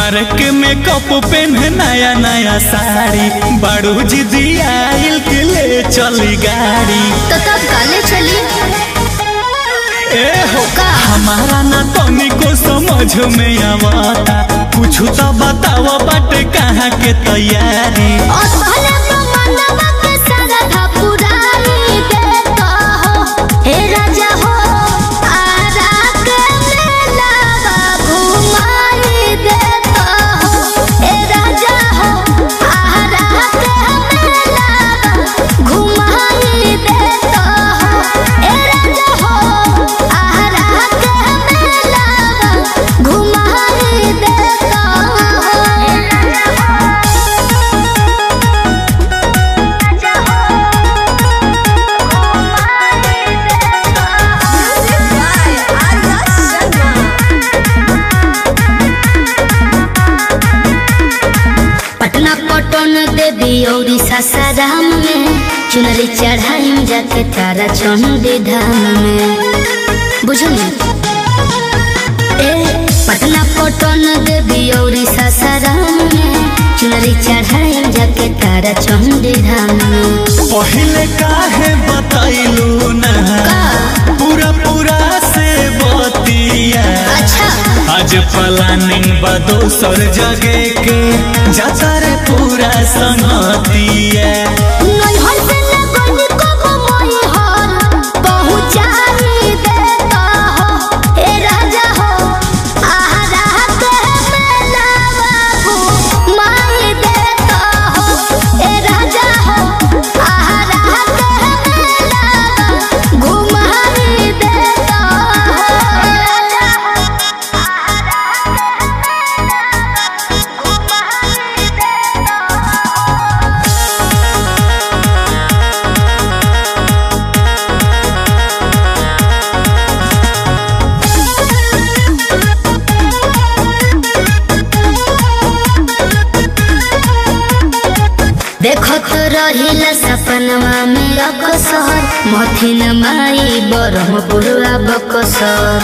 mark में cup PAN नया नया साड़ी बड़ू जी दियाइल के ले चली गाड़ी तो तब काले चली ए हो का हमारा ना तनिको समझ में आवता कुछ तो बताओ बाटे कहाँ के तैयारी और पहले तो मनवा के सारा था पुरानी देता हो हे राजा हो आरा के मेला घुमाई देता हो हे राजा हो आरा के मेला घुमाई देता हो हे राजा हो आरा के मेला घुमाई देता पटना पटन देवी और सासाराम में चुनरी चढ़ाई जाके तारा चंडी धाम में बुझली ए पटना पटन देवी और सासाराम में चुनरी चढ़ाई जाके तारा चंडी धाम में पहले काहे बताइलू ना का पूरा पूरा से बतिया अच्छा आज प्लानिंग बा दोसर जगह के जाता रे पूरा संगतिया नैहर से लगन को मोई हर पहुँचाई देता हो हे राजा हो आहारा के मेलावा घुमाई देता हो हे राजा हो आहारा के मेलावा घुमाई देता हो हे राजा हो आहारा के मेलावा घुमाई देता हो देखत रहिला सपनवा में अकसर मथिन माई बरहपुरवा बकसर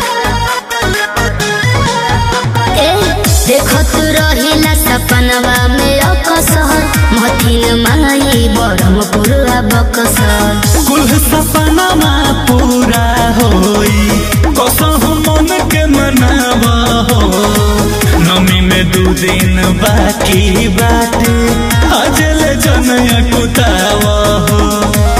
ए देखत रहिला सपनवा में अकसर मथिन माई बरहपुरवा बकसर कुल सपना पूरा होई कसम मन के मनावा हो नमी में दू दिन बाकी बाटे अजल जनया कुतावा हो